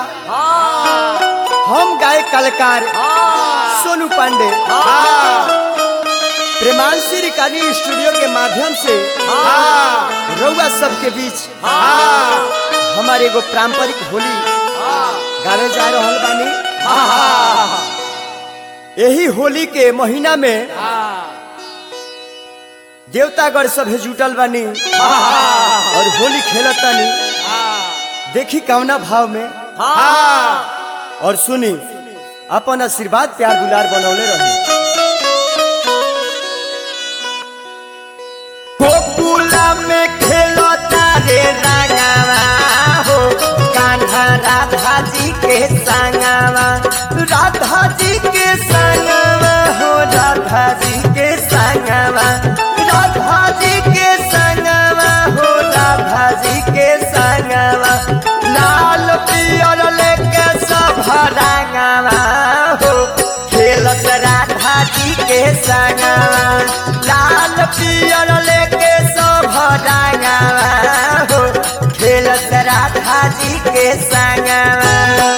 हम गायक कलाकार सोनू पांडे प्रेमांशी रिकॉर्डिंग स्टूडियो के माध्यम से रउआ सबके बीच हमारे एगो पारंपरिक होली गावे जा रहल बानी यही होली के महीना में देवतागढ़ सभे जुटल बानी और होली खेलत तानी देखी कवना भाव में और सुनी अपन आशीर्वाद प्यार दुलार बनौले रही गोकुला में खेलता रे रागावा हो कान्हा राधा जी के संगवा राधा जी के संगवा हो राधा जी के संगवा राधा जी के संगवा हो राधा जी के संगवा लाल पियर लेके सब रंगवा हो खेलत राधा जी के संगवा लाल पियर लेके सब रंगवा हो खेलत राधा जी के संगवा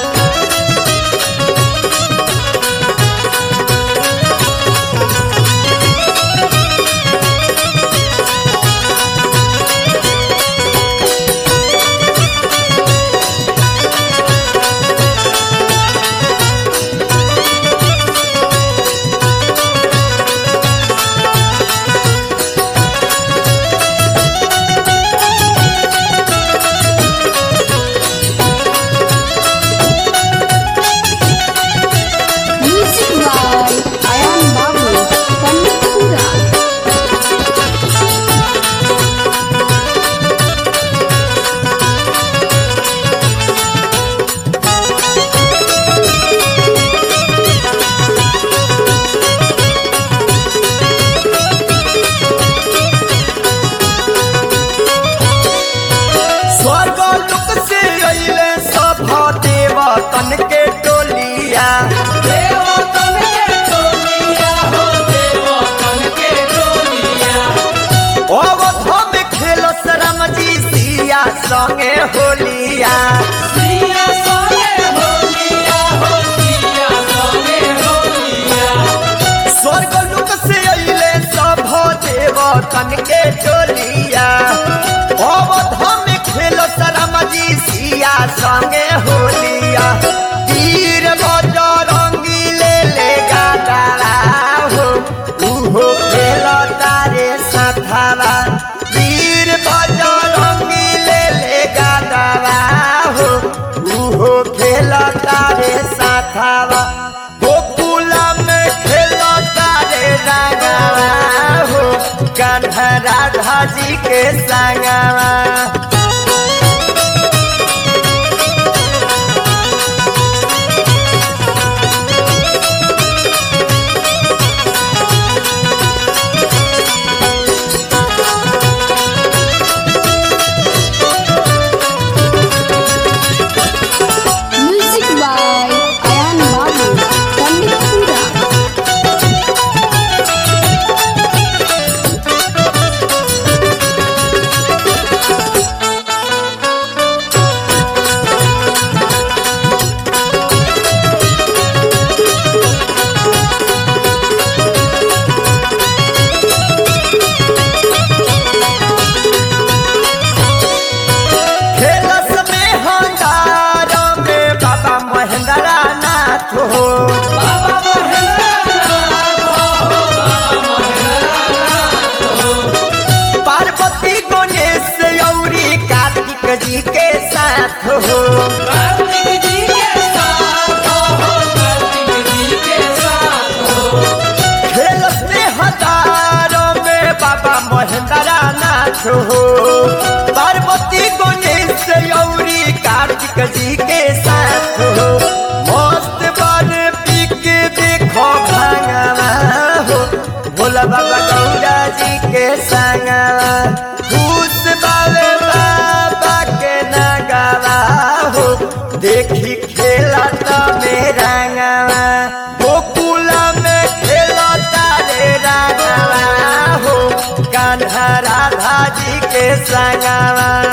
Music by Ayan Babu, Panditpura. स्वर्ग लोक से अइले सब देवतन के टोलिया देवतन के टोलिया हो देवतन के टोलिया अवध में खेलो राम जी सिया संगे होलिया सिया संगे होलिया हो सिया संगे होलिया स्वर्ग लोक से अइले सब देवतन के टोलिया अवध में खेलो राम जी सिया संगे होलिया तीर बजरंगी ले ले गादारा हो उहो खेलो तारे साथावा वीर बजरंगी ले ले गादारा हो उहो खेलो तारे साथावा गोकुला में खेलो तारे रागावा हो कान्हा राधा जी के संगवा Music by Ayan Babu, Panditpura. खेलस में हंगार में बाबा महेंद्र नाथ हो बाबा महेंद्रनाथ हो बाबा पार्वती गणेश औरी कार्तिक जी के साथ हो कार्तिक जी के साथ हो कार्तिक जी के साथ हो खेलस में हंगार में बाबा महेंद्र नाथ हो पार्वती गणेश औरी कार्तिक जी के साथ हो मस्त बन पी के देखो भांगवा हो भोला बाबा गौरा जी के संगवा खुश बाबे बाबा के नगवा हो देखी खेला तो मेरा गवा गोकुला में खेला तारे रागवा हो कान्हा राधा जी के संगवा